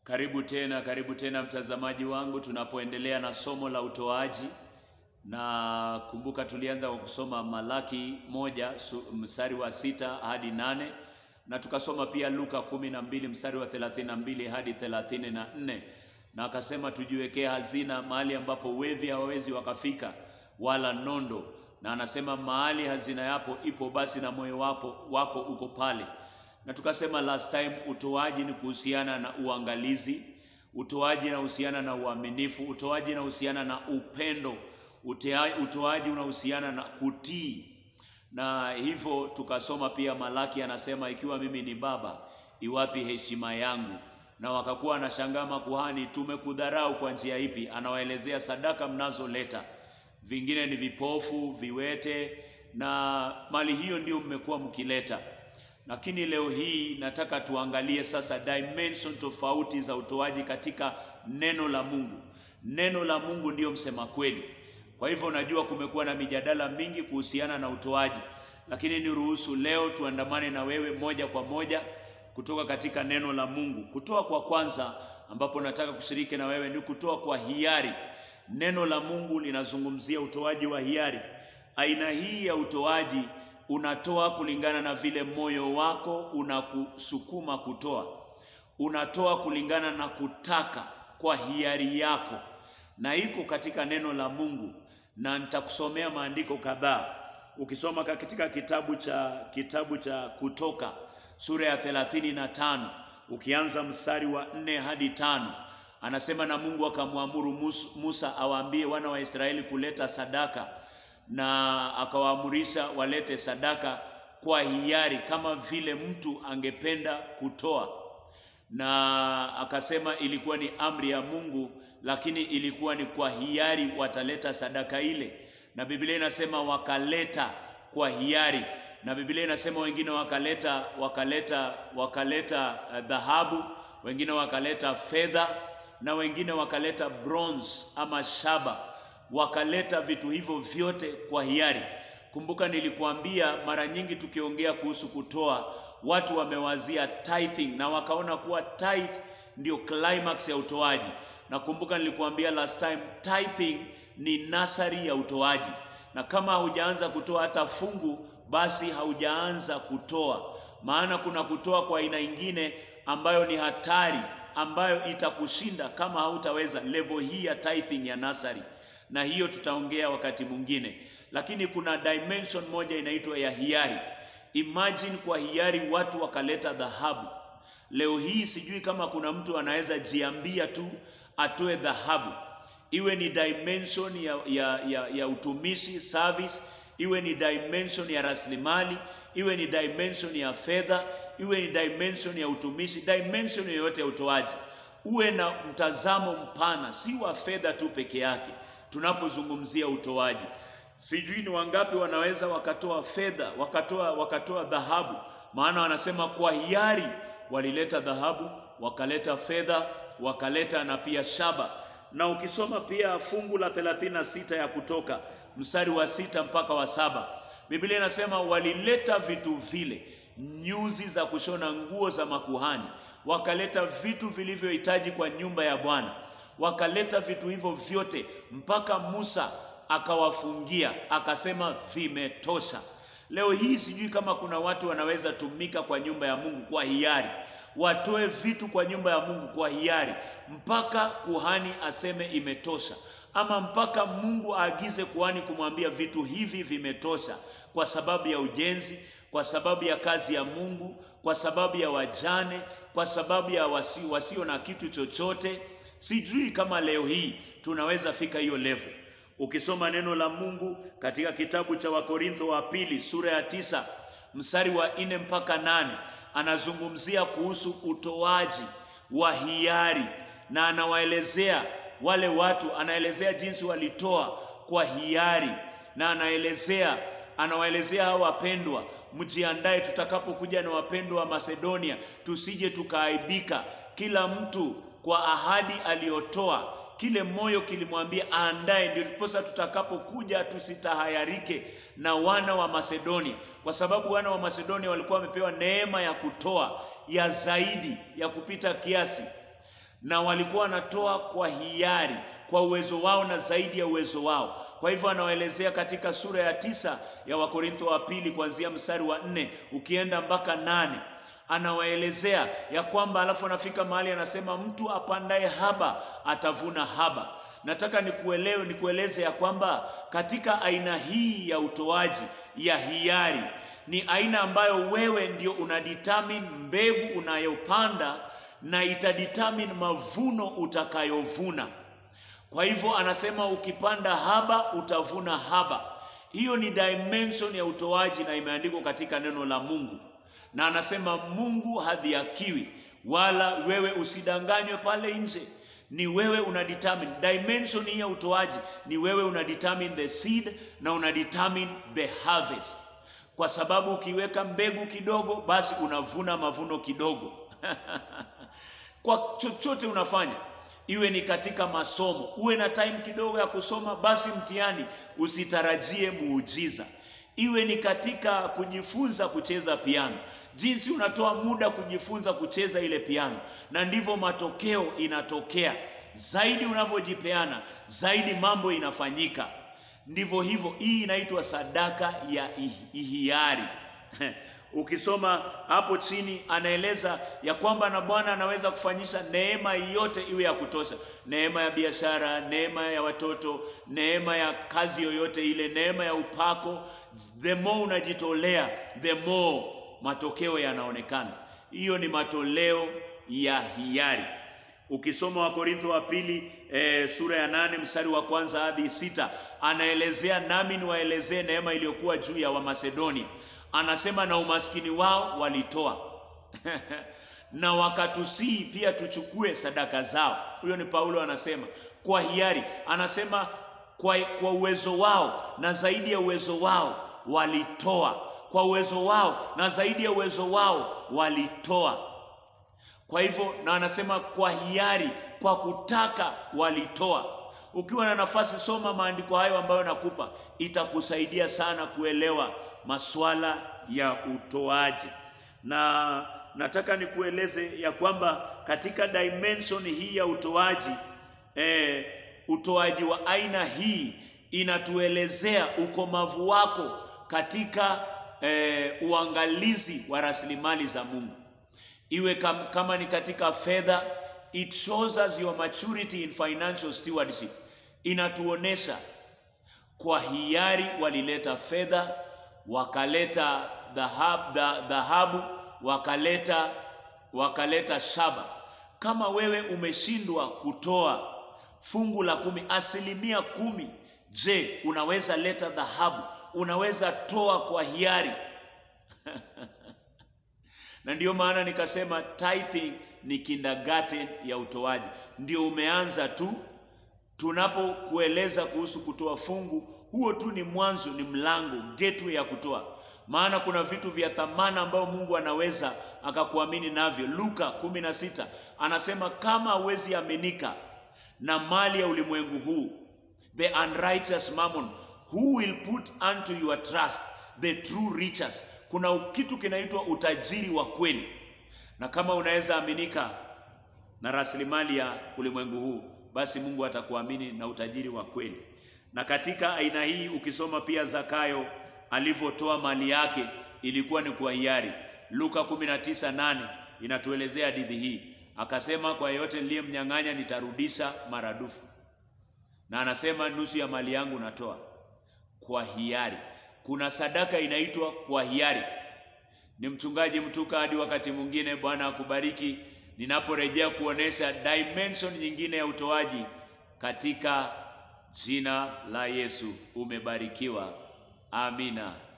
Karibu tena, karibu tena mtazamaji wangu, tunapoendelea na somo la utoaji, na kumbuka tulianza kwa kusoma Malaki moja su- mstari wa sita hadi nane na tukasoma pia Luka kumi na mbili mstari wa thelathini na mbili hadi thelathini na nne na akasema tujiwekee hazina mahali ambapo wevi hawawezi wakafika wala nondo, na anasema mahali hazina yapo ipo, basi na moyo wako, wako uko pale na tukasema last time utoaji ni kuhusiana na uangalizi, utoaji unahusiana na uaminifu, utoaji unahusiana na upendo, utea- utoaji unahusiana na kutii. Na hivyo tukasoma pia Malaki anasema ikiwa mimi ni baba, iwapi heshima yangu? Na wakakuwa wanashangaa makuhani, tumekudharau kwa njia ipi? Anawaelezea sadaka mnazoleta, vingine ni vipofu, viwete, na mali hiyo ndio mmekuwa mkileta lakini leo hii nataka tuangalie sasa dimension tofauti za utoaji katika neno la Mungu. Neno la Mungu ndiyo msema kweli. Kwa hivyo najua kumekuwa na mijadala mingi kuhusiana na utoaji, lakini niruhusu leo tuandamane na wewe moja kwa moja kutoka katika neno la Mungu. Kutoa kwa kwanza ambapo nataka kushiriki na wewe ni kutoa kwa hiari. Neno la Mungu linazungumzia utoaji wa hiari. Aina hii ya utoaji unatoa kulingana na vile moyo wako unakusukuma kutoa. Unatoa kulingana na kutaka kwa hiari yako, na iko katika neno la Mungu, na nitakusomea maandiko kadhaa. Ukisoma katika kitabu cha kitabu cha Kutoka sura ya thelathini na tano ukianza mstari wa nne hadi tano anasema, na Mungu akamwamuru Mus- Musa awaambie wana wa Israeli kuleta sadaka na akawaamurisha walete sadaka kwa hiari kama vile mtu angependa kutoa, na akasema ilikuwa ni amri ya Mungu, lakini ilikuwa ni kwa hiari wataleta sadaka ile, na Biblia inasema wakaleta kwa hiari, na Biblia inasema wengine wakaleta wakaleta wakaleta eh, dhahabu, wengine wakaleta fedha, na wengine wakaleta bronze ama shaba wakaleta vitu hivyo vyote kwa hiari. Kumbuka nilikuambia mara nyingi tukiongea kuhusu kutoa, watu wamewazia tithing na wakaona kuwa tithe ndio climax ya utoaji. Na kumbuka nilikuambia last time, tithing ni nasari ya utoaji, na kama haujaanza kutoa hata fungu, basi haujaanza kutoa, maana kuna kutoa kwa aina ingine ambayo ni hatari, ambayo itakushinda kama hautaweza level hii ya tithing ya nasari na hiyo tutaongea wakati mwingine, lakini kuna dimension moja inaitwa ya hiari. Imagine kwa hiari watu wakaleta dhahabu. Leo hii sijui kama kuna mtu anaweza jiambia tu atoe dhahabu, iwe ni dimension ya, ya, ya, ya utumishi service, iwe ni dimension ya rasilimali, iwe ni dimension ya fedha, iwe ni dimension ya utumishi, dimension yoyote ya utoaji, uwe na mtazamo mpana, si wa fedha tu peke yake tunapozungumzia utoaji. Sijui ni wangapi wanaweza wakatoa fedha, wakatoa wakatoa dhahabu, maana wanasema kwa hiari walileta dhahabu, wakaleta fedha, wakaleta na pia shaba. Na ukisoma pia fungu la 36 ya Kutoka mstari wa sita mpaka wa saba Biblia inasema walileta vitu vile, nyuzi za kushona nguo za makuhani, wakaleta vitu vilivyohitaji kwa nyumba ya Bwana wakaleta vitu hivyo vyote mpaka Musa akawafungia akasema vimetosha. Leo hii sijui kama kuna watu wanaweza tumika kwa nyumba ya Mungu kwa hiari, watoe vitu kwa nyumba ya Mungu kwa hiari mpaka kuhani aseme imetosha, ama mpaka Mungu aagize kuhani kumwambia vitu hivi vimetosha, kwa sababu ya ujenzi, kwa sababu ya kazi ya Mungu, kwa sababu ya wajane, kwa sababu ya wasi, wasio na kitu chochote. Sijui kama leo hii tunaweza fika hiyo level. Ukisoma neno la Mungu katika kitabu cha Wakorintho wa pili sura ya tisa mstari wa nne mpaka nane anazungumzia kuhusu utoaji wa hiari na anawaelezea wale watu, anaelezea jinsi walitoa kwa hiari na anaelezea anawaelezea hao wapendwa, mjiandae tutakapokuja na wapendwa wa Masedonia, tusije tukaaibika. Kila mtu kwa ahadi aliyotoa, kile moyo kilimwambia aandae, ndio ndiposa tutakapokuja tusitahayarike na wana wa Masedonia, kwa sababu wana wa Masedonia walikuwa wamepewa neema ya kutoa ya zaidi ya kupita kiasi na walikuwa wanatoa kwa hiari, kwa uwezo wao na zaidi ya uwezo wao. Kwa hivyo anawaelezea katika sura ya tisa ya Wakorintho wa pili kuanzia mstari wa nne ukienda mpaka nane anawaelezea ya kwamba, alafu anafika mahali anasema, mtu apandaye haba atavuna haba. Nataka nikuelewe, nikueleze ya kwamba katika aina hii ya utoaji ya hiari ni aina ambayo wewe ndio unadetermine mbegu unayopanda na itadetermine mavuno utakayovuna. Kwa hivyo anasema ukipanda haba utavuna haba. Hiyo ni dimension ya utoaji na imeandikwa katika neno la Mungu, na anasema Mungu hadhihakiwi, wala wewe usidanganywe pale nje. Ni wewe una determine dimension hii ya utoaji, ni wewe una determine the seed na una determine the harvest, kwa sababu ukiweka mbegu kidogo, basi unavuna mavuno kidogo kwa chochote unafanya iwe ni katika masomo, uwe na time kidogo ya kusoma, basi mtihani usitarajie muujiza. Iwe ni katika kujifunza kucheza piano, jinsi unatoa muda kujifunza kucheza ile piano, na ndivyo matokeo inatokea. Zaidi unavyojipeana, zaidi mambo inafanyika. Ndivyo hivyo, hii inaitwa sadaka ya hiari. Ukisoma hapo chini anaeleza ya kwamba na Bwana anaweza kufanyisha neema yote iwe ya kutosha, neema ya biashara, neema ya watoto, neema ya kazi yoyote ile, neema ya upako. The more unajitolea, the more matokeo yanaonekana. Hiyo ni matoleo ya hiari. Ukisoma Wakorintho wa pili e, sura ya nane mstari wa kwanza hadi sita anaelezea, nami niwaelezee neema iliyokuwa juu ya Wamasedonia anasema na umaskini wao walitoa na wakatusii pia tuchukue sadaka zao. Huyo ni Paulo anasema kwa hiari, anasema kwa, kwa uwezo wao na zaidi ya uwezo wao walitoa, kwa uwezo wao na zaidi ya uwezo wao walitoa. Kwa hivyo, na anasema kwa hiari, kwa kutaka walitoa. Ukiwa na nafasi, soma maandiko hayo ambayo nakupa, itakusaidia sana kuelewa masuala ya utoaji. Na nataka nikueleze ya kwamba katika dimension hii ya utoaji eh, utoaji wa aina hii inatuelezea ukomavu wako katika eh, uangalizi wa rasilimali za Mungu, iwe kam, kama ni katika fedha, it shows us your maturity in financial stewardship. Inatuonesha kwa hiari walileta fedha wakaleta dhahabu, wakaleta wakaleta shaba. Kama wewe umeshindwa kutoa fungu la kumi, asilimia kumi, je, unaweza leta dhahabu? Unaweza toa kwa hiari na ndiyo maana nikasema tithing ni kindergarten ya utoaji, ndio umeanza tu. Tunapokueleza kuhusu kutoa fungu huo tu ni mwanzo, ni mlango, gateway ya kutoa. Maana kuna vitu vya thamana ambayo Mungu anaweza akakuamini navyo. Luka 16 anasema kama hawezi aminika na mali ya ulimwengu huu, the unrighteous mammon, who will put unto your trust the true riches. Kuna kitu kinaitwa utajiri wa kweli, na kama unaweza aminika na rasilimali ya ulimwengu huu, basi Mungu atakuamini na utajiri wa kweli na katika aina hii ukisoma pia Zakayo alivyotoa mali yake ilikuwa ni kwa hiari. Luka 19:8 inatuelezea hadithi hii, akasema kwa yeyote niliyemnyang'anya nitarudisha maradufu, na anasema nusu ya mali yangu natoa kwa hiari. Kuna sadaka inaitwa kwa hiari. Ni mchungaji Mtuka, hadi wakati mwingine, Bwana akubariki, ninaporejea kuonesha dimension nyingine ya utoaji katika Jina la Yesu umebarikiwa. Amina.